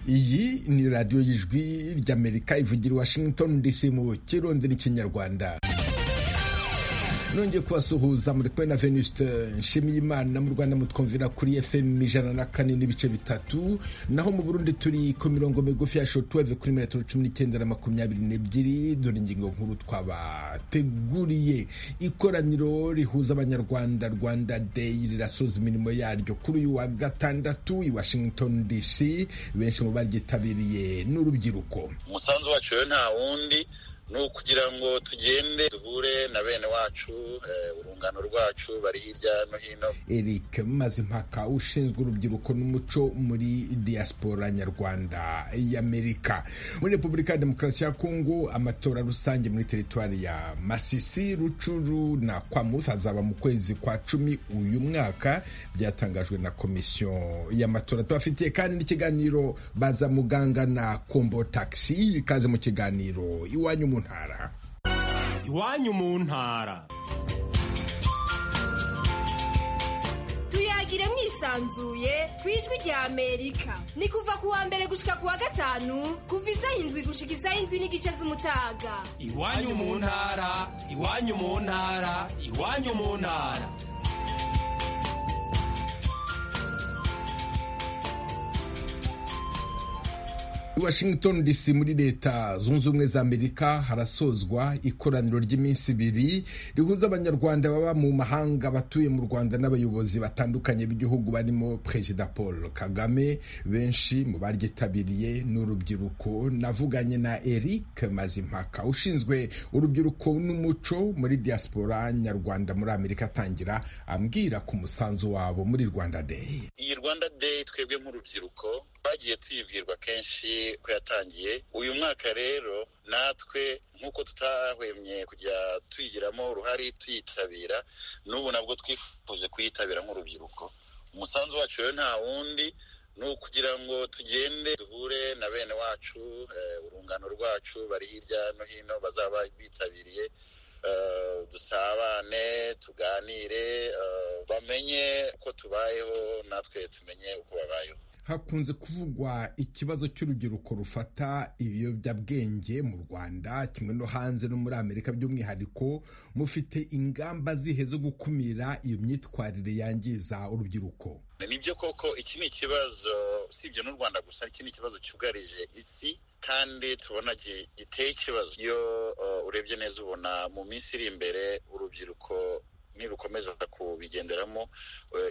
iyi ni radiyo y'ijwi ry'amerika ivugira i washington dc mu kirondera ikinyarwanda nongeye kubasuhuza muri kumwe na venuste nshimiyimana mu rwanda mutwumvira kuri fm ijana na kane n'ibice bitatu naho mu burundi turi ku mirongo migufi ya shotuweve kuri metero cumi n'icyenda na makumyabiri n'ebyiri dore ingingo nkuru twabateguriye ikoraniro rihuza abanyarwanda rwanda day rirasoza imirimo yaryo kuri uyu wa gatandatu i washington dc benshi mu baryitabiriye n'urubyiruko umusanzu wacu rero nta wundi ni ukugira ngo tugende duhure na bene wacu urungano rwacu bari hirya no hino eric mazimpaka ushinzwe urubyiruko n'umuco muri diaspora nyarwanda y'amerika muri repubulika ya demokarasi ya kongo amatora rusange muri teritwari ya masisi rucuru na kwamuth azaba mu kwezi kwa cumi uyu mwaka byatangajwe na komisiyo y'amatora tubafitiye kandi n'ikiganiro baza muganga na kombo taxi ikaze mu kiganiro iwanyu mu ntara iwanyu mu ntara tuyagire mwisanzuye ku ijwi rya amerika ni kuva ku wa mbere gushika ku wa gatanu kuva izayindwi gushika izayindwi n'igice z'umutaga iwanyu mu ntara iwanyu mu ntara iwanyu mu ntara washington dc muri leta zunze ubumwe za amerika harasozwa ikoraniro ry'iminsi ibiri rihuza abanyarwanda baba mu mahanga batuye mu rwanda n'abayobozi batandukanye b'igihugu barimo perezida paul kagame benshi mu baryitabiriye n'urubyiruko navuganye na eric mazimpaka ushinzwe urubyiruko n'umuco muri diaspora nyarwanda muri amerika atangira ambwira ku musanzu wabo muri rwanda day iyi rwanda day twebwe nk'urubyiruko twagiye tuyibwirwa kenshi ko yatangiye uyu mwaka rero natwe nk'uko tutahwemye kujya tuyigiramo uruhare tuyitabira n'ubu nabwo twifuje kuyitabira nk'urubyiruko umusanzu wacu rero nta wundi ni ukugira ngo tugende duhure na bene wacu urungano rwacu bari hirya no hino bazaba bitabiriye dusabane tuganire bamenye ko tubayeho natwe tumenye uko babayeho hakunze kuvugwa ikibazo cy'urubyiruko rufata ibiyobyabwenge mu rwanda kimwe no hanze no muri amerika by'umwihariko mufite ingamba zihe zo gukumira iyo myitwarire yangiza urubyiruko nibyo koko iki ni ikibazo usibye n'u rwanda gusa iki ni ikibazo cyugarije isi kandi tubona giteye ikibazo iyo urebye neza ubona mu minsi iri imbere urubyiruko nirukomeza kubigenderamo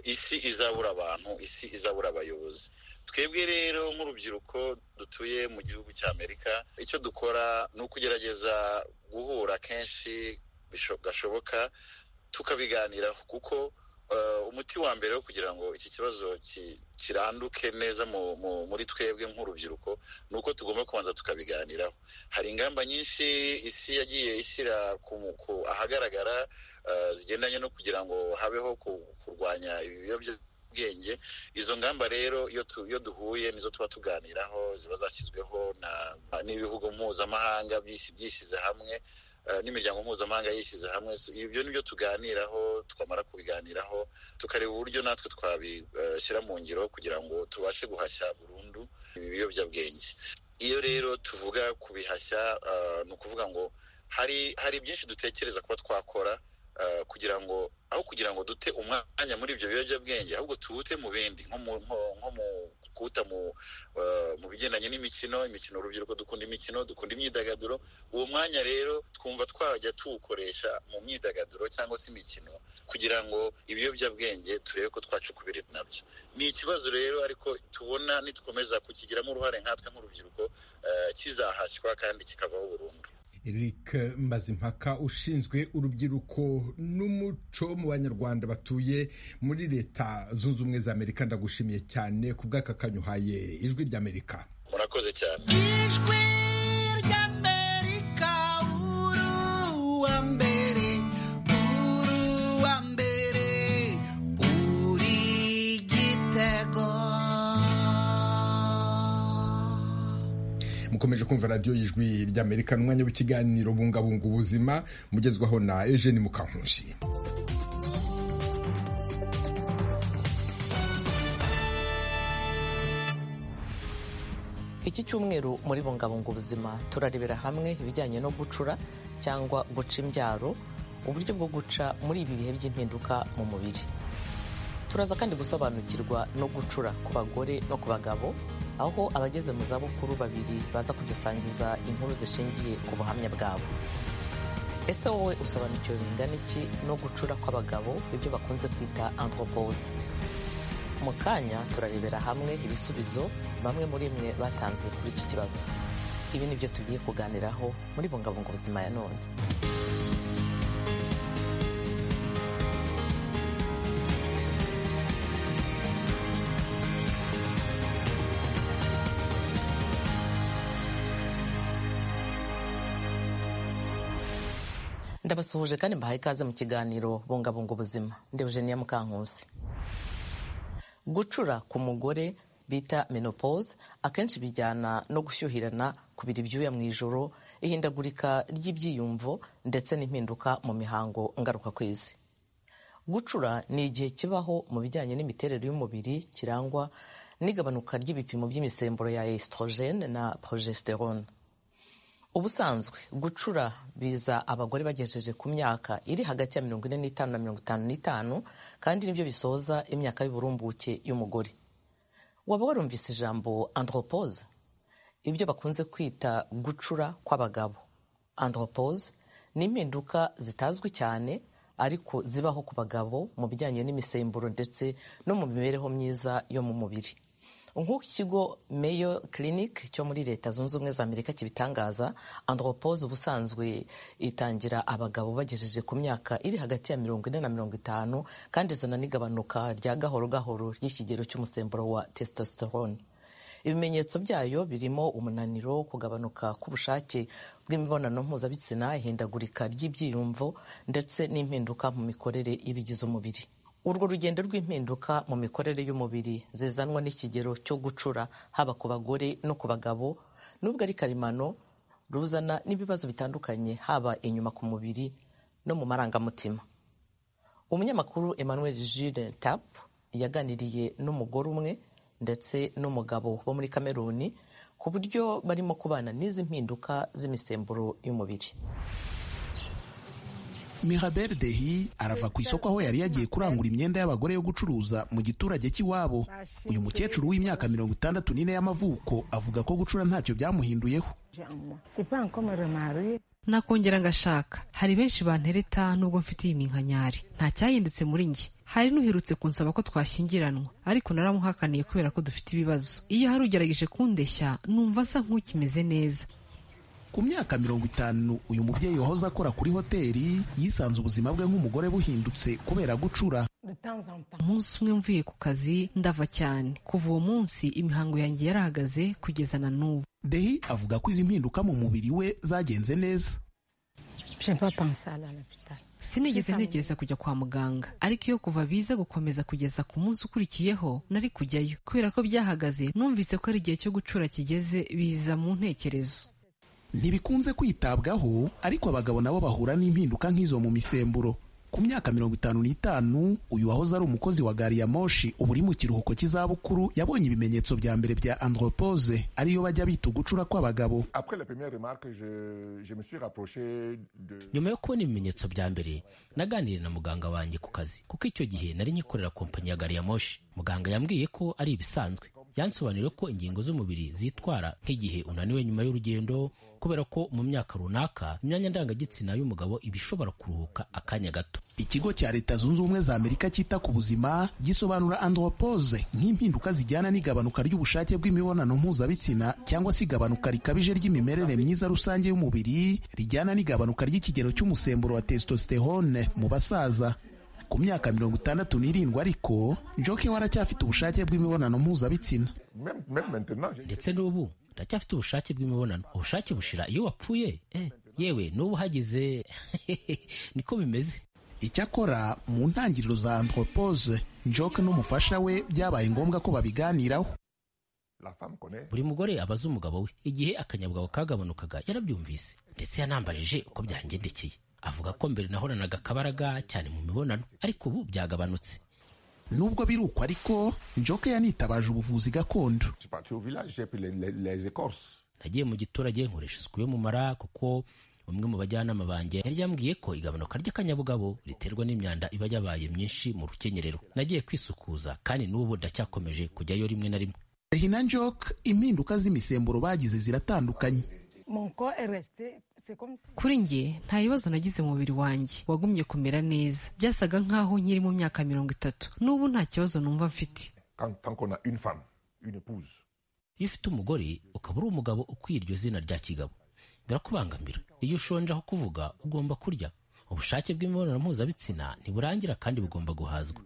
isi izabura abantu isi izabura abayobozi twebwe rero nk'urubyiruko dutuye mu gihugu cya amerika icyo dukora ni ukugerageza guhura kenshi gashoboka tukabiganiraho kuko umuti wa mbere wo kugira ngo iki kibazo kiranduke neza muri twebwe nk'urubyiruko ni uko tugomba kubanza tukabiganiraho hari ingamba nyinshi isi yagiye ishyira ahagaragara zigendanye no kugira ngo habeho kurwanya ibiyobyabwenge izo ngamba rero iyo duhuye nizo tuba tuganiraho ziba zashyizweho n'ibihugu mpuzamahanga byishyize hamwe n'imiryango mpuzamahanga yishyize hamwe ibyo ni byo tuganiraho twamara kubiganiraho tukareba uburyo natwe twabishyira mu ngiro kugira ngo tubashe guhashya burundu ibi biyobyabwenge iyo rero tuvuga kubihashya ni ukuvuga ngo hari hari byinshi dutekereza kuba twakora kugira ngo aho kugira ngo dute umwanya muri ibyo biyobyabwenge ahubwo tuwute mu bindi nko mu kuwuta mu bigendanye n'imikino imikino urubyiruko dukunda imikino dukunda imyidagaduro uwo mwanya rero twumva twajya tuwukoresha mu myidagaduro cyangwa se imikino kugira ngo ibiyobyabwenge turebe ko twacukubira nabyo ni ikibazo rero ariko tubona nitukomeza kukigiramo uruhare nkatwe nk'urubyiruko kizahashywa kandi kikavaho burundu eric mazimpaka ushinzwe urubyiruko n'umuco mu banyarwanda batuye muri leta zunze ubumwe za amerika ndagushimiye cyane ku bw'aka kanyuhaye ijwi ry'amerika murakoze cyane ijwi ry'amerika uru wa mbere uru wa mbere uri igitego mukomeje kumva radiyo y'ijwi ry'amerika n'umwanya w'ikiganiro bungabunga ubuzima mugezwaho na eugene mukankushi iki cyumweru muri bungabunga ubuzima turarebera hamwe ibijyanye no gucura cyangwa guca imbyaro uburyo bwo guca muri ibi bihe by'impinduka mu mubiri turaza kandi gusobanukirwa no gucura ku bagore no ku bagabo aho abageze mu zabukuru babiri baza kudusangiza inkuru zishingiye ku buhamya bwabo ese wowe usobanukiwe bingana iki no gucura kw'abagabo ibyo bakunze kwita anthropose mu kanya turarebera hamwe ibisubizo bamwe muri mwe batanze kuri iki kibazo ibi ni byo tugiye kuganiraho muri bungabunga ubuzima ya none ndabasuhuje kandi mbahaye ikaze mu kiganiro bungabunga ubuzima ndi Eugenia Mukankusi gucura ku mugore bita menopause akenshi bijyana no gushyuhirana kubira ibyuya mu ijoro ihindagurika ry'ibyiyumvo ndetse n'impinduka mu mihango ngarukakwezi gucura ni igihe kibaho mu bijyanye n'imiterere y'umubiri kirangwa n'igabanuka ry'ibipimo by'imisemburo ya estrogene na progesterone ubusanzwe gucura biza abagore bagejeje ku myaka iri hagati ya mirongo ine n'itanu na mirongo itanu n'itanu kandi nibyo bisoza imyaka y'uburumbuke y'umugore waba warumvise ijambo andropose ibyo bakunze kwita gucura kw'abagabo andropose ni impinduka zitazwi cyane ariko zibaho ku bagabo mu bijyanye n'imisemburo ndetse no mu mibereho myiza yo mu mubiri nk'uko ikigo Mayo clinic cyo muri leta zunze ubumwe za amerika kibitangaza andropose ubusanzwe itangira abagabo bagejeje ku myaka iri hagati ya mirongo ine na mirongo itanu kandi izana n'igabanuka rya gahoro gahoro ry'ikigero cy'umusemburo wa testosterone ibimenyetso byayo birimo umunaniro kugabanuka k'ubushake bw'imibonano mpuzabitsina ihindagurika ry'ibyiyumvo ndetse n'impinduka mu mikorere y'ibigize umubiri urwo rugendo rw'impinduka mu mikorere y'umubiri zizanwa n'ikigero cyo gucura haba ku bagore no ku bagabo nubwo ari karemano ruzana n'ibibazo bitandukanye haba inyuma ku mubiri no mu marangamutima umunyamakuru emmanuel Jules tap yaganiriye n'umugore umwe ndetse n'umugabo bo muri kameruni ku buryo barimo kubana n'izi mpinduka z'imisemburo y'umubiri mirabel dehi arava ku isoko aho yari yagiye kurangura imyenda y'abagore yo gucuruza mu giturage cy'iwabo uyu mukecuru w'imyaka mirongo itandatu n'ine y'amavuko avuga ko gucura ntacyo byamuhinduyeho nakongera ngashaka hari benshi bantereta nubwo mfite iyi minkanyari nta cyahindutse muri njye hari n'uherutse kunsaba ko twashyingiranwa ariko naramuhakaniye kubera ko dufite ibibazo iyo hari ugerageje kundeshya numva asa nk'ukimeze neza ku myaka mirongo itanu uyu mubyeyi wahoze akora kuri hoteli yisanze ubuzima bwe nk'umugore buhindutse kubera gucura umunsi umwe mvuye ku kazi ndava cyane kuva uwo munsi imihango yanjye yarahagaze kugeza na n'ubu dehi avuga ko izi mpinduka mu mubiri we zagenze neza sinigeze ntekereza kujya kwa muganga ariko iyo kuva biza gukomeza kugeza ku munsi ukurikiyeho nari kujyayo kubera ko byahagaze numvise ko ari igihe cyo gucura kigeze biza mu ntekerezo ntibikunze kwitabwaho ariko abagabo nabo bahura n'impinduka nk'izo mu misemburo ku myaka mirongo itanu n'itanu uyu wahoze ari umukozi wa gari ya moshi ubu uri mu kiruhuko cy'izabukuru yabonye ibimenyetso bya mbere bya andropose ariyo bajya bita ugucura kw'abagabo nyuma yo kubona ibimenyetso bya mbere naganiriye na muganga wanjye ku kazi kuko icyo gihe nari nyikorera kompanyi ya gari ya moshi muganga yambwiye ko ari ibisanzwe yansobanuriye ko ingingo z'umubiri zitwara nk'igihe unaniwe nyuma y'urugendo kubera ko mu myaka runaka imyanya ndangagitsina y'umugabo iba ishobora kuruhuka akanya gato ikigo cya leta zunze ubumwe za amerika cyita ku buzima gisobanura andropose nk'impinduka zijyana n'igabanuka ry'ubushake bw'imibonano mpuzabitsina cyangwa se igabanuka rikabije ry'imimerere myiza rusange y'umubiri rijyana n'igabanuka ry'ikigero cy'umusemburo wa testosterone mu basaza ku myaka mirongo itandatu n'irindwi ariko njoke we aracyafite ubushake bw'imibonano mpuzabitsina ndetse n'ubu ndacyafite ubushake bw'imibonano ubushake bushira iyo wapfuye eh, yewe n'ubu hagize niko bimeze icyakora mu ntangiriro za anthropose njoke n'umufasha we byabaye ngombwa ko babiganiraho buri mugore abaza umugabo we igihe akanyabugabo kagabanukaga yarabyumvise ndetse yanambajije uko byangendekeye avuga ko mbere nahoranaga akabaraga cyane mu mibonano ariko ubu byagabanutse nubwo biri uko ariko njoke yanitabaje ubuvuzi gakondo Je suis parti au village, j'ai pris les, les- les écorces. nagiye mu giturage nkoresha isuku yo mu mara kuko umwe mu bajyanama banjye yari yambwiye ko igabanuka ry'akanyabugabo riterwa n'imyanda iba yabaye myinshi mu rukenyerero nagiye kwisukuza kandi n'ubu ndacyakomeje kujyayo rimwe na rimwe hina njoke impinduka z'imisemburo bagize ziratandukanye kuri njye nta bibazo nagize mu mubiri wanjye wagumye kumera neza byasaga nk'aho nkiri mu myaka mirongo itatu n'ubu nta kibazo numva mfite Quand, tant qu'on a une femme, une épouse, iyo ufite umugore ukaba uri umugabo ukwiye iryo zina rya kigabo birakubangamira iyo ushonje aho kuvuga ugomba kurya ubushake bw'imibonano mpuzabitsina ntiburangira kandi bugomba guhazwa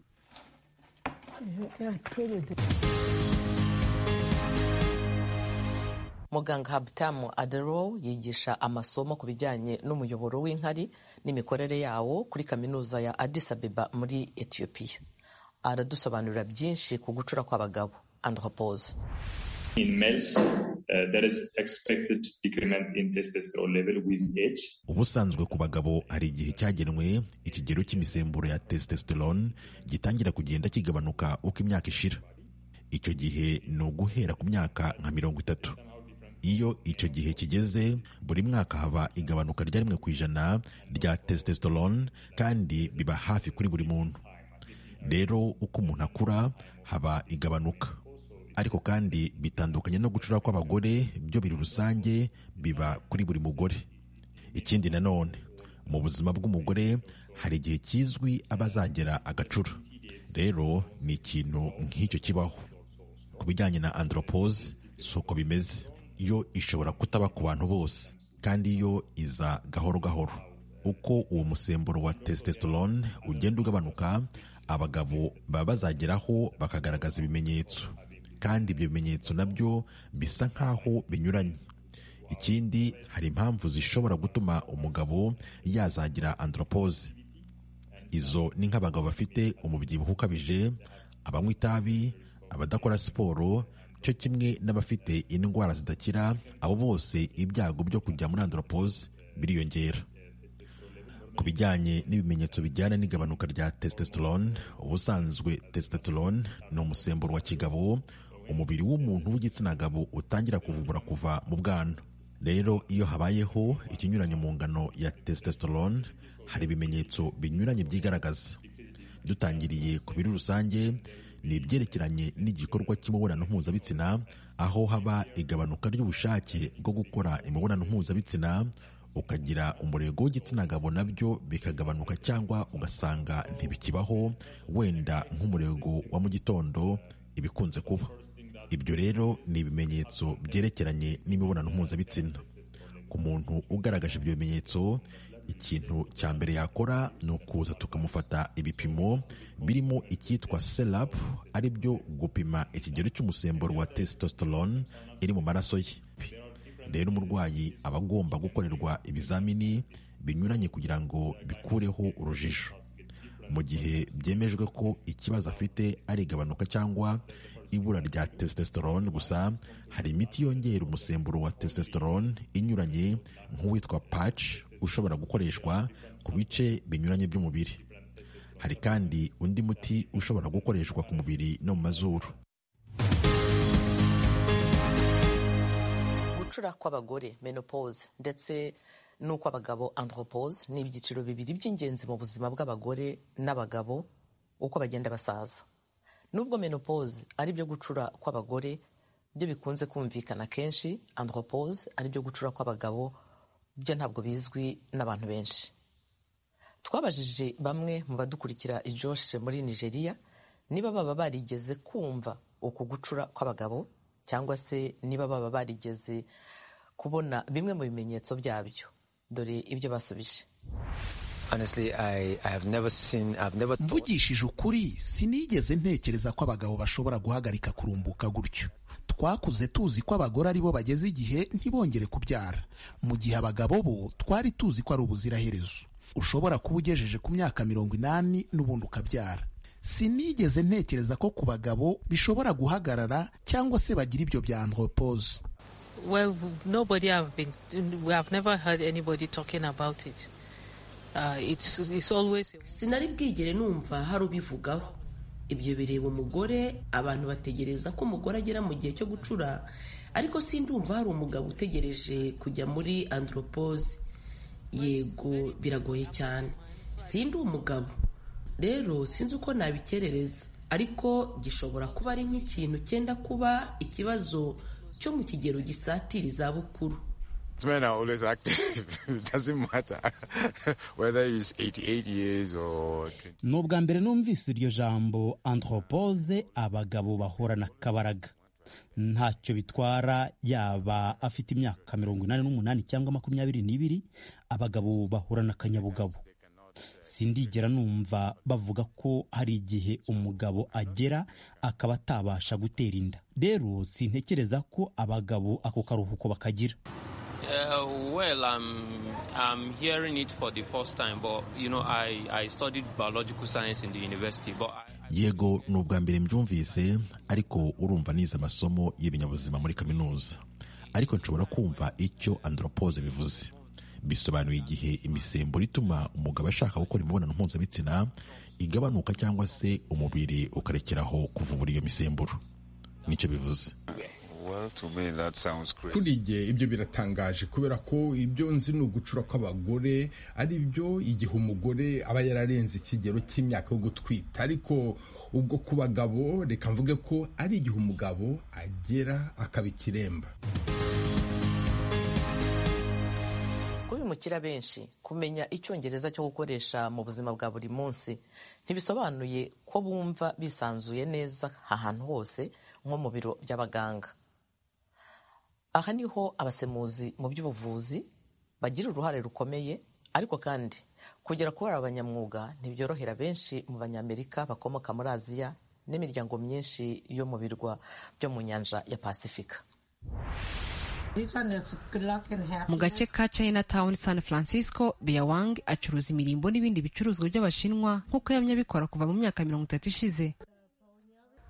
muganga habitamu adero yigisha amasomo ku bijyanye n'umuyoboro w'inkari n'imikorere yawo kuri kaminuza ya addis abeba muri etiyopiya aradusobanurira byinshi ku gucura kw'abagabo andropoze In males, uh, there is expected decrement in testosterone level with age. ubusanzwe ku bagabo hari igihe cyagenwe ikigero cy'imisemburo ya testosterone gitangira kugenda kigabanuka uko imyaka ishira icyo gihe ni uguhera ku myaka nka mirongo itatu iyo icyo gihe kigeze buri mwaka haba igabanuka rya rimwe ku ijana rya testosterone kandi biba hafi kuri buri muntu rero uko umuntu akura haba igabanuka ariko kandi bitandukanye no gucura kw'abagore byo biri rusange biba kuri buri mugore ikindi nanone mu buzima bw'umugore hari igihe kizwi aba azagera agacura rero ni ikintu nk'icyo kibaho ku bijyanye na andropose si uko bimeze yo ishobora kutaba ku bantu bose kandi yo iza gahoro gahoro uko uwo musemburo wa testosterone ugenda ugabanuka abagabo baba bazageraho bakagaragaza ibimenyetso kandi ibyo bimenyetso nabyo bisa nk'aho binyuranye ikindi hari impamvu zishobora gutuma umugabo yazagira andropose izo ni nk'abagabo bafite umubyibuho ukabije abanywa itabi abadakora siporo cyo kimwe n'abafite indwara zidakira abo bose ibyago byo kujya muri andropose biriyongera ku bijyanye n'ibimenyetso bijyana n'igabanuka rya testosterone ubusanzwe testosterone ni umusemburo wa kigabo umubiri w'umuntu w'igitsina gabo utangira kuvubura kuva mu bwana rero iyo habayeho ikinyuranyo mu ngano ya testosterone hari ibimenyetso binyuranye byigaragaza dutangiriye ku biri rusange ni ibyerekeranye n'igikorwa cy'imibonano mpuzabitsina aho haba igabanuka ry'ubushake bwo gukora imibonano mpuzabitsina ukagira umurego w'igitsina gabo nabyo bikagabanuka cyangwa ugasanga ntibikibaho wenda nk'umurego wa mu gitondo ibikunze kuba ibyo rero ni ibimenyetso byerekeranye n'imibonano mpuzabitsina ku muntu ugaragaje ibyo bimenyetso ikintu cya mbere yakora ni ukuza tukamufata ibipimo birimo icyitwa serap ari byo gupima ikigero cy'umusemburo wa testosterone iri mu maraso ye rero umurwayi aba agomba gukorerwa ibizamini binyuranye kugira ngo bikureho urujijo mu gihe byemejwe ko ikibazo afite ari igabanuka cyangwa ibura rya testosterone gusa hari imiti yongera umusemburo wa testosterone inyuranye nk'uwitwa patch ushobora gukoreshwa ku bice binyuranye by'umubiri hari kandi undi muti ushobora gukoreshwa ku mubiri no mu mazuru gucura kw'abagore menopause ndetse n'ukw'abagabo andropause ni ibyiciro bibiri by'ingenzi mu buzima bw'abagore n'abagabo uko bagenda basaza nubwo menopause ari byo gucura kw'abagore byo bikunze kumvikana kenshi andropause ari byo gucura kw'abagabo byo ntabwo bizwi n'abantu benshi twabajije bamwe mu badukurikira ijoshe muri nigeria niba baba barigeze kumva uku gucura kw'abagabo cyangwa se niba baba barigeze kubona bimwe mu bimenyetso byabyo dore ibyo basubije Honestly, I, I have never seen, I've never thought mvugishije ukuri sinigeze ntekereza ko abagabo bashobora guhagarika kurumbuka gutyo twakuze tuzi ko abagore aribo bageze igihe ntibongere kubyara mu gihe abagabo bo twari tuzi ko ari ubuziraherezo ushobora kuba ugejeje ku myaka mirongo inani n'ubundi ukabyara sinigeze ntekereza ko ku bagabo bishobora guhagarara cyangwa se bagira ibyo bya andropose Well, nobody have been. We have never heard anybody talking about it. Uh, it's it's always. sinari bwigere numva hari ubivugaho ibyo bireba umugore abantu bategereza ko umugore agera mu gihe cyo gucura ariko sindumva hari umugabo utegereje kujya muri andropose yego biragoye cyane sindi umugabo rero sinzi uko nabikerereza ariko gishobora kuba ari nk'ikintu cyenda kuba ikibazo cyo mu kigero gisatira izabukuru Men are always active. it doesn't matter whether it's 88 years or 20. ni ubwa mbere numvise iryo jambo anthropose abagabo bahorana akabaraga ntacyo bitwara yaba afite imyaka mirongo inani n'umunani cyangwa makumyabiri n'ibiri abagabo bahorana akanyabugabo sindigera numva bavuga ko hari igihe umugabo agera akaba atabasha gutera inda rero sintekereza ko abagabo ako karuhuko bakagira Uh, well, I'm, I'm hearing it for the first time, but you know, I, I studied biological science in the university, but I, yego ni ubwa mbere mbyumvise ariko urumva nize amasomo y'ibinyabuzima muri kaminuza ariko nshobora kumva icyo andropose bivuze bisobanuye igihe imisemburo ituma umugabo ashaka gukora imibonano mpuzabitsina igabanuka cyangwa se umubiri ukarekeraho kuvubura iyo misemburo nicyo bivuze Well, to me, that sounds great. kuri igihe ibyo biratangaje kubera ko ibyo nzi ni ugucura kw'abagore ari byo igihe umugore aba yararenze ikigero cy'imyaka yo gutwita ariko ubwo ku bagabo reka mvuge ko ari igihe umugabo agera akaba ikiremba kubimukira benshi kumenya icyongereza cyo gukoresha mu buzima bwa buri munsi ntibisobanuye ko bumva bisanzuye neza ahantu hose nko mu biro by'abaganga aha niho abasemuzi mu by'ubuvuzi bagira uruhare rukomeye ariko kandi kugera kuba abanyamwuga ntibyorohera benshi mu banyamerika bakomoka muri aziya n'imiryango myinshi yo mu birwa byo mu nyanja ya pasifika mu gace ka chinatown san francisco beyawang acuruza imirimbo n'ibindi bicuruzwa by'abashinwa nk'uko yamye abikora kuva mu myaka mirongo itatu ishize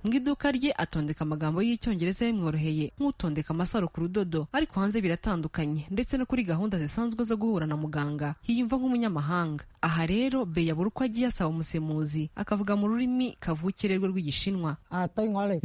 mu iduka rye atondeka amagambo y'icyongereza bimworoheye nk'utondeka amasaro ku rudodo ariko hanze biratandukanye ndetse no kuri gahunda zisanzwe zo guhura na muganga yiyumva nk'umunyamahanga aha rero beya buri uko agiye asaba umusemuzi akavuga mu rurimi kavukire rwe rw'igishinwa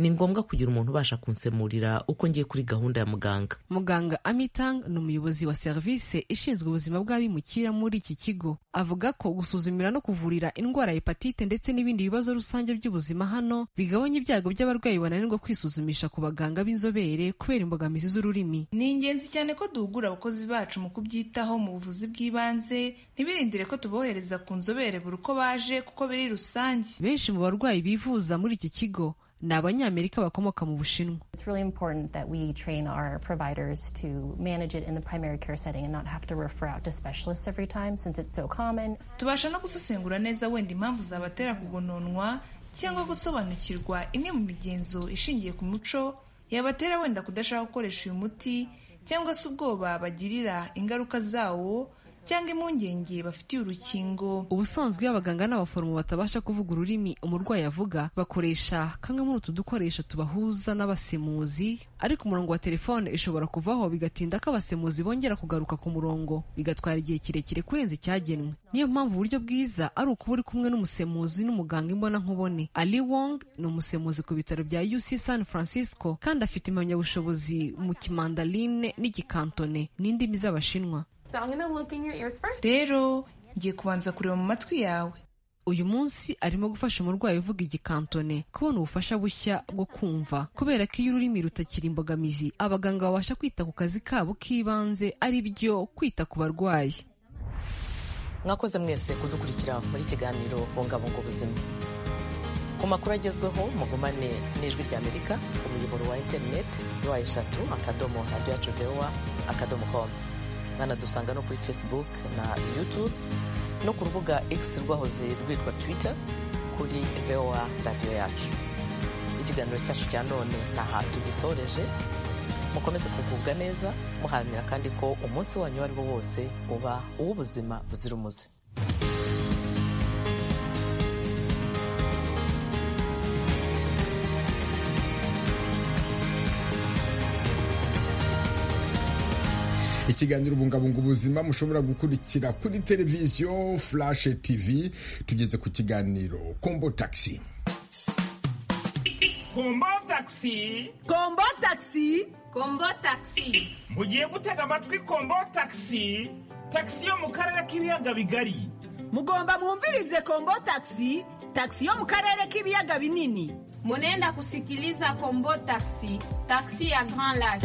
ni ngombwa kugira umuntu ubasha kunsemurira uko ngiye kuri gahunda ya muganga muganga amitang ni umuyobozi wa serivisi ishinzwe ubuzima bw'abimukira muri iki kigo avuga ko gusuzumira no kuvurira indwara ya hepatite ndetse n'ibindi bibazo rusange by'ubuzima hano bigabanya ibyago by'abarwayi bananirwa kwisuzumisha ku baganga b'inzobere kubera imbogamizi z'ururimi ni ingenzi cyane ko duhugura abakozi bacu mu kubyitaho mu buvuzi bw'ibanze ntibirindire ko tubohereza ku nzobere buri uko baje kuko biri rusange benshi mu barwayi bivuza muri iki kigo ni abanyamerika bakomoka mu bushinwa It's really important that we train our providers to manage it in the primary care setting and not have to refer out to specialists every time since it's so common. tubasha no gusesengura neza wenda impamvu zabatera kugononwa cyangwa gusobanukirwa imwe mu migenzo ishingiye ku muco yabatera wenda kudashaka gukoresha uyu muti cyangwa se ubwoba bagirira ingaruka zawo cyangwa impungenge bafitiye urukingo ubusanzwe iyo abaganga n'abaforomo batabasha kuvuga ururimi umurwayi avuga bakoresha kamwe muri utu dukoresho tubahuza n'abasemuzi ariko umurongo wa telefone ishobora kuvaho bigatinda ko abasemuzi bongera kugaruka ku murongo bigatwara igihe kirekire kurenza icyagenwe niyo mpamvu uburyo bwiza ari ukuba uri kumwe n'umusemuzi n'umuganga imbona nkubone ali wong ni umusemuzi ku bitaro bya uc san francisco kandi afite impamyabushobozi mu kimandaline n'igikantone n'indimi z'abashinwa rero ngiye kubanza kureba mu matwi yawe uyu munsi arimo gufasha umurwayi uvuga igikantone kubona ubufasha bushya bwo kumva kubera ko iyo ururimi rutakiri imbogamizi abaganga babasha kwita ku kazi kabo k'ibanze ari byo kwita ku barwayi mwakoze mwese kudukurikira muri kiganiro bungabunga ubuzima ku makuru agezweho mugumane n'ijwi ry'amerika ku muyoboro wa interineti wa eshatu akadomo radiyo vewa akadomo komu mwanadusanga no kuri facebook na youtube no ku rubuga x rwahoze rwitwa twitter kuri voa radiyo yacu ikiganiro cyacu cya none ntaha tugisoreje mukomeze kugubwa neza muharanira kandi ko umunsi wanyu uwo ari wo wose uba uw'ubuzima buzira umuze ikiganiro bungabunga ubuzima mushobora gukurikira kuri televiziyo flash tv tugeze ku kiganiro kombo taxi kombo takisi kombo takisi kombo takisi mugiye gutega amatwi kombo takisi takisi yo mu karere k'ibiyaga bigari mugomba mwumvirize kombo takisi takisi yo mu karere k'ibiyaga binini munenda kusikiliza kombo takisi takisi ya grand lac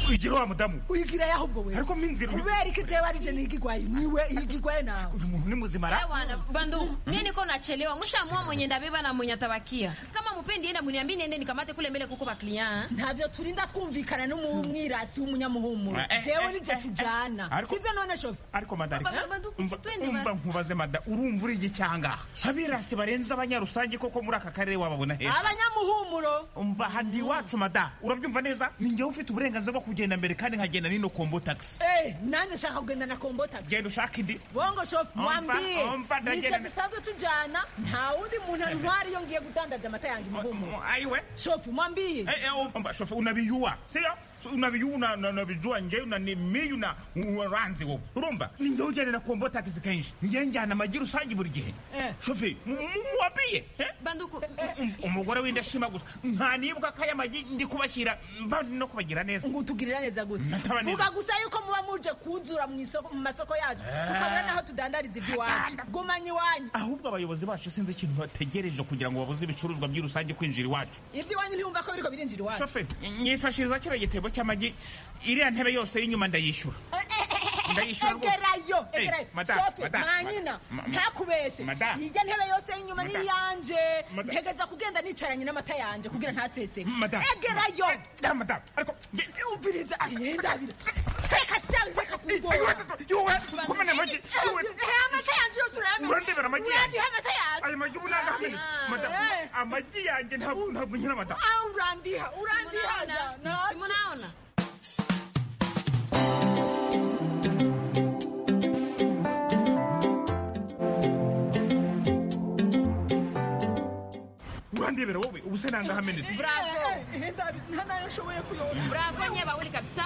wigira wa mudamu wigira yaho ubwo wewe ariko minzira uyu kubera iki jewe ari je n'ikigwaye niwe igigwaye nawe uyu muntu ni muzima ra Eh, wana bandu mie niko nachelewa mushamua mwenye ndabeba na mwenye atabakia kama mupendi enda muniambi niende nikamate kule mbele kuko bakliya ntavyo turinda twumvikana n'umwirasi w'umunyamuhumuro Eh, eh, jewe ni eh, je eh, eh, tujana ariko- sivyo none shofi ariko mandarika Ba- ba- bandu, umva situende umva basi. nkubaze mada urumva uri iki cyanga abirasi barenze abanyarusange koko muri aka karere wababona he abanyamuhumuro umva handi iwacu mada urabyumva neza ni njyewe ufite uburenganzira bwo kugenda mbere kandi nkagenda n'ino kombo takisi Eh, nanjye nshaka kugenda na kombo takisi genda ushaka indi bongo shofi Umva, mwambie umva, nivyo ndagenda- dusanzwe tujana nta wundi muntu antwara iyo ngiye gudandaza amata yanjye muhumuro ayiwe shofi mwambie Eh, eh, oh, umva shofu unabiyuwa sio So, unabiyuwa una- una- unabijua nje unanimiyu na uranzi wowe urumva ni njyewe ujyana na kombo takisi kenshi njyewe njyana amagi rusange buri gihe Eh. shofi mu- mu- muwapiye eh? banduku umugore w'indashima gusa nta nibwa ko aya magi ndi kubashyira mba ndi no kubagira neza ngo utugirira neza gute Nataba neza. vuga gusa yuko muba muje kunzura mu isoko- mu masoko yacu Eh. tukabura n'aho tudandariza iby'iwacu gumanye iwanyu ahubwo abayobozi bacu sinzi ikintu bategereje kugira ngo babuze ibicuruzwa by'i rusange kwinjira iwacu iby'iwanyu ntiyumva ko biriko birinjira iwacu shofe nyifashiriza kino gitebo cy'amagi iriya ntebe yose y'inyuma ndayishyura ndayishyura rwose. egerayo Eh, egerayo madame, shofi madame, mwanyina ma- ma- ntakubeshe madame. ijya ntebe yose y'inyuma Madame. n'iyanje Madame. ntegeza kugenda nicaranye n'amata yanje kugira ntaseseke Madame. egerayo Da, madame, ariko nge- umviriza yendabira seka shanje kakugora Ayo, atatu, yowe, kumena amagi, yowe. amata yanje yose urayamena Urandebera amagi yanjye? urandiha amata yanje ayo magi ubu ntabwo ahamenetse Ah. madame Eh. amagi yanjye ntabwo ntabwo nyina madame Ah, urandiha urandiha jana. simunaona urandebera wowe ubu se nanga ahamenetse bravo ntanayoshoboye kuyora bravo nye bawili kabisa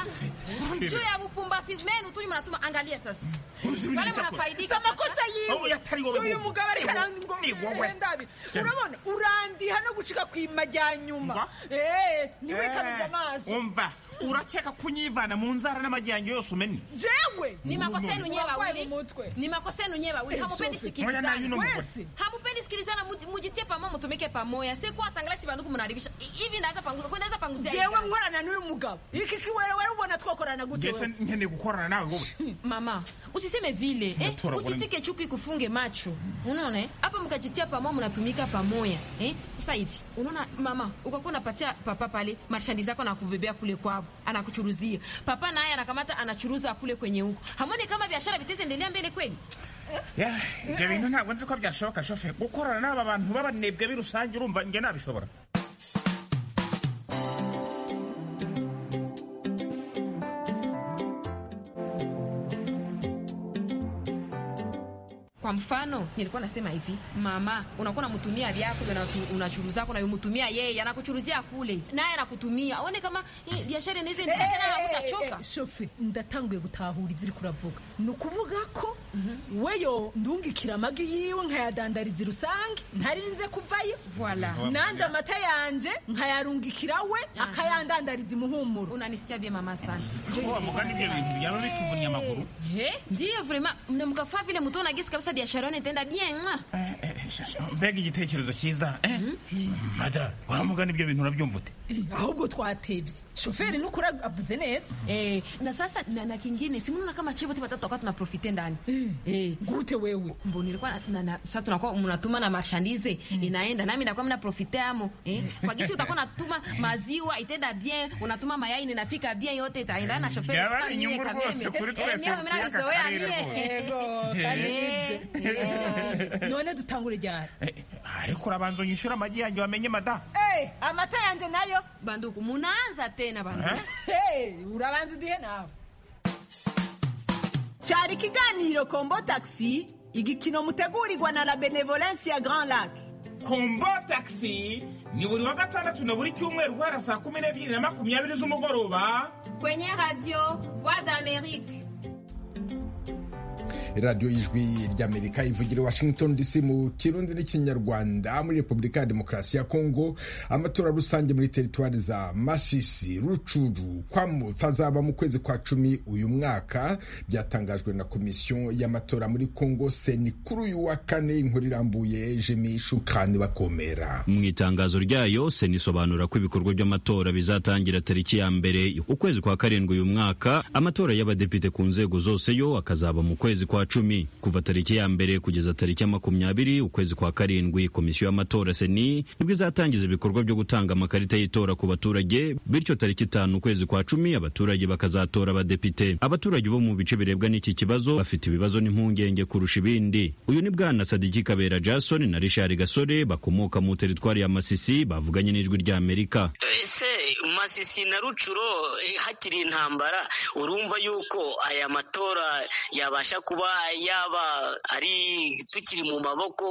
juu ya bupumbafizi menu tunyu munatuma angalia sasa Uzuri wale nitakuwa. munafaidika amakosa Aho yatari wowe y'uyu wowe. mugabo ariko Ni wowe. arandabi urabona urandiha no gucika ku imajyanyuma niwe kabuze amaso umva urakeka kunyivana mu nzara n'amagi yanjye yose umenya jewe ni makosa yenu nyewe Urwaye wawili mu mutwe. ni makosa yenu nyewe wawili Eh, hamupendi Sophie. sikilizana Ngoja na yule mgwe. Wese. hamupendi sikilizana muji- mujitie pamoja mutumike pamoja si kwa sangalasi banduku mnaribisha hivi naweza panguza kwa naweza panguzia jewe nkorana n'uyu mugabo iki kiwerewere ubona twakorana gute ngese wewe? nkeneye gukorana nawe wowe mama usiseme vile eh, Natura bwana. usitike chuki kufunge macho unaona eh? hapa mkajitia pamoja mnatumika pamoja eh? sasa hivi unaona mama ukakuwa unapatia papa pale marshandi zako anakubebea kule kwao anakuchuruzia papa naye anakamata anachuruza kule kwenye huko hamoni kama biashara viteze endelea mbele kweli Yeah, ibyo bintu ntabwo nzi ko byashoboka shofe gukorana n'aba bantu b'abanebwe b'i rusange urumva njye nabishobora kwa mfano nilikuwa nasema hivi mama unakuwa unamtumia vyako ndio unatu- unachuruzako nayomtumia yeye anakuchuruzia kule naye anakutumia aone kama eh, biashara inaweza endelea tena na utachoka shofe ndatanguye gutahura ibyo uri kuravuga ni ukuvuga ko weyo ndungikira amagi yiwe nkayadandariza rusange ntarinze kuvayo Voilà. nanjye amata yanje nkayarungikira we akayandandariza imuhumuro unanisikia bie mama sana wa mugani ibyo bintu byaba bituvunye amaguru Eh, ndiyo vrema mna mkafaa vile mutaona gesi kabisa biashara yenu itaenda bien mwa. Eh, eh, mbega igitekerezo cyiza eh? mada wa mugani ibyo bintu urabyumva ute ahubwo twatebye shoferi nukuri avuze neza eh, na sasa na, na kingine simnaona kama chevo tipa tatu wakati tunaprofite ndani eh, gute wewe mbo nilikuwa na, na, na, sasa tunakuwa mnatuma na marchandise inaenda nami nakuwa mnaprofite amo eh, kwa gisi utakuwa unatuma maziwa itaenda bien unatuma mayai ninafika bien yote itaendana na shoferi Jabari, sasa mie inyungu kabeme. rwose kuri Eh, twese mie mimi navizoea tuyakarire mie. rwose. Eh, eh. none dutangure ryari Eh, ariko urabanza unyishyura amagi yanjye wamenye mada Eh, amata yanje nayo banduku munaanza tena banduku Eh? Hey, urabanza udihe nawe cyari ikiganiro kombo taxi igikino mutegurirwa na la benevolence ya grand lac kombo takisi ni buri wa gatandatu na buri cyumweru guhera saa kumi n'ebyiri na makumyabiri z'umugoroba kwenye radio voix d'amerique radiyo y'ijwi ry'amerika ivugira i washington dc mu kirundi n'ikinyarwanda muri repubulika ya demokarasi ya kongo amatora rusange muri teritwari za masisi rucuru kwamuta azaba mu kwezi kwa cumi uyu mwaka byatangajwe na komisiyo y'amatora muri kongo seni kuri uyu wa kane inkuru irambuye jemi shukani bakomera mu itangazo ryayo sena isobanura ko ibikorwa by'amatora bizatangira tariki ya mbere ukwezi kwa karindwi uyu mwaka amatora y'abadepite ku nzego zose yo akazaba mu kwezi kwa cumi kuva tariki ya mbere kugeza tariki ya makumyabiri ukwezi kwa karindwi komisiyo y'amatora seni nibwo izatangiza ibikorwa byo gutanga amakarita y'itora ku baturage bityo tariki itanu ukwezi kwa cumi abaturage bakazatora abadepite abaturage bo mu bice birebwa n'iki kibazo bafite ibibazo n'impungenge kurusha ibindi uyu ni bwana sadiki kabera jason na richard gasore bakomoka mu teritwari ya masisi bavuganye n'ijwi ry'amerika ese masisi na rucuro eh, hakiri intambara urumva yuko aya matora yabasha kuba yaba ari tukiri mu maboko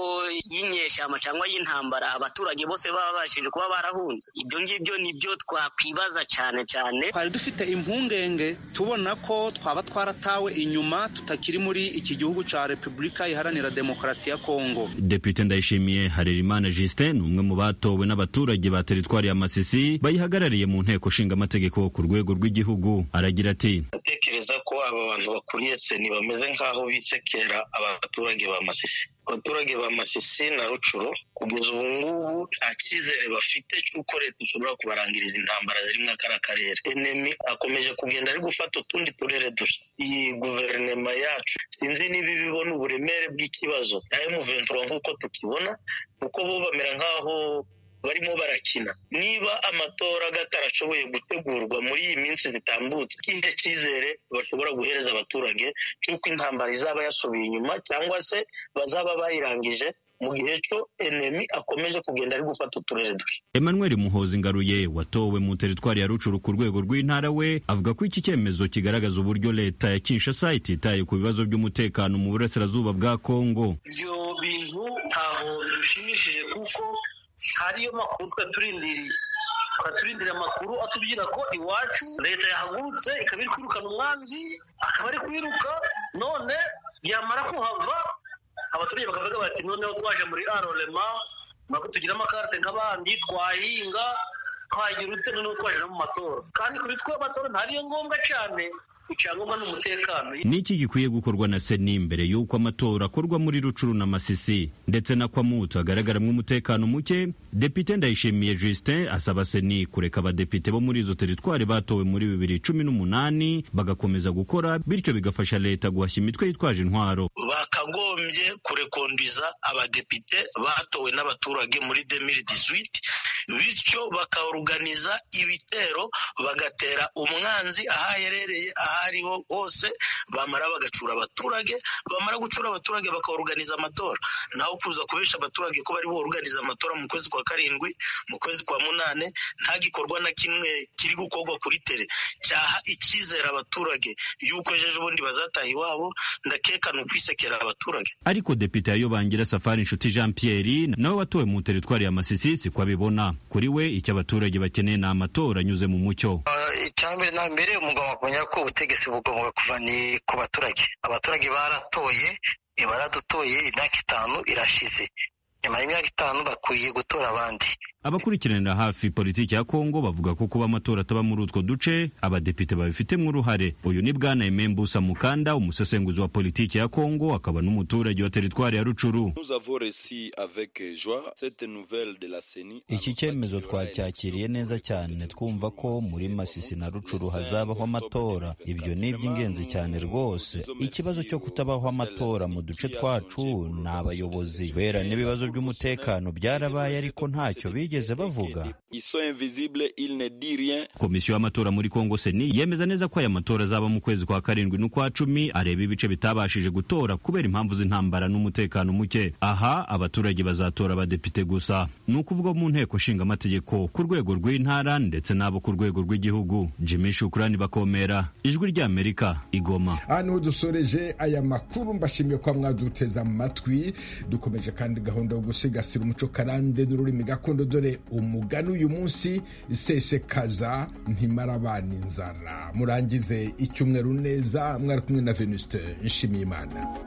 y'inyeshamba cyangwa y'intambara abaturage bose baba babashije kuba barahunze ibyo ngibyo nibyo twakwibaza cyane cyane twari dufite impungenge tubona ko twaba twaratawe inyuma tutakiri muri iki gihugu cya repubulika iharanira demokarasi ya kongo depite ndayishimiye harerimana justin ni umwe mu batowe n'abaturage ba teritwari ya masisi bayihagarariye mu nteko nshingamategeko ku rwego rw'igihugu aragira ati ndatekereza ko aba bantu bakuriye seni bameze nk'aho bisekera abaturage ba masisi abaturage ba masisi na rucuro kugeza ubu ngubu nta cyizere bafite cy'uko leta ishobora kubarangiriza intambara ziri muri kariya karere enemi akomeje kugenda ari gufata utundi turere dushya iyi guverinoma yacu sinzi niba ibibona uburemere bw'ikibazo nayo muventura nk'uko tukibona kuko bo bamera nk'aho barimo barakina niba amatora atarashoboye gutegurwa muri iyi minsi zitambutse ikihe cyizere bashobora guhereza abaturage cy'uko intambara izaba yasubiye inyuma cyangwa se bazaba bayirangije mu gihe cyo enemi akomeje kugenda ari gufata uturere dushya emmanuel muhozi ngaruye watowe mu teritwari ya rucuru ku rwego rw'intara we avuga ko iki cyemezo kigaragaza uburyo leta ya kinshasa ititaye ku bibazo by'umutekano mu burasirazuba bwa kongo ibyo bintu ntaho bishimishije kuko hariyo makuru twaturindiriye twaturindiriye amakuru atubwira ko iwacu leta yahagurutse ikaba iri kwirukana umwanzi akaba ari kwiruka none yamara kuhava abaturage bakavuga bati noneho twaje muri arorema ntabwo tugira amakarite nk'abandi twahinga twagira ute noneho twaje no mu matora kandi kuri twe amatora ntariyo ngombwa cyane icyangombwa ni umutekano ni iki gikwiye gukorwa na seni mbere y'uko amatora akorwa muri rucuru na masisi ndetse na kwamutu hagaragaramo umutekano muke depite ndayishimiye justin asaba seni kureka abadepite bo muri izo teritwari batowe muri bibiri cumi n'umunani bagakomeza gukora bityo bigafasha leta guhashya imitwe yitwaje intwaro bakagombye kurekondiza abadepite batowe n'abaturage muri demiri diswiti bityo bakaruganiza ibitero bagatera umwanzi aho aherereye aho ariho hose bamara bagacura abaturage bamara gucura abaturage bakaruganiza amatora naho kuza kubesha abaturage ko bari buruganiza amatora mu kwezi kwa karindwi mu kwezi kwa munane nta gikorwa na kimwe kiri gukorwa kuri tere cyaha icyizere abaturage yuko ejo bundi bazataha iwabo ndakekana ukwisekera abaturage ariko depite yayobangira safari inshuti jean pierre nawe watowe mu teritwari ya masisi si ko abibona kuri we icyo abaturage bakeneye ni amatora anyuze mu mucyo icyambere na mbere umugabo akumenya ko ubutegetsi bugomba kuva ni ku baturage abaturage baratoye baradutoye imyaka itanu irashize nyuma y'imyaka itanu bakwiye gutora abandi abakurikiranira hafi politiki ya kongo bavuga ko kuba amatora ataba muri utwo duce abadepite babifitemo uruhare uyu ni bwana emembusa mukanda umusesenguzi wa politiki ya kongo akaba n'umuturage wa teritwari ya rucuru iki cyemezo twacyakiriye neza cyane twumva ko muri masisi na rucuru hazabaho amatora ibyo ni iby'ingenzi cyane rwose ikibazo cyo kutabaho amatora mu duce twacu ni abayobozi kubera n'ibibazo by'umutekano byarabaye ariko ntacyo bige bavuga komisiyo y'amatora muri kongo seni yemeza neza ko aya matora azaba mu kwezi kwa karindwi n'ukwa cumi areba ibice bitabashije gutora kubera impamvu z'intambara n'umutekano muke aha abaturage bazatora abadepite gusa ni ukuvuga mu nteko nshingamategeko ku rwego rw'intara ndetse n'abo ku rwego rw'igihugu jimmy shukurani bakomera ijwi ry'amerika igoma aha niho dusoreje aya makuru mbashimiye kuba mwaduteze amatwi dukomeje kandi gahunda yo gusigasira umuco karande n'ururimi gakondo dore umugani uyu munsi isesekaza ntimara abana inzara murangize icyumweru neza mwari kumwe na venuste nshimiyimana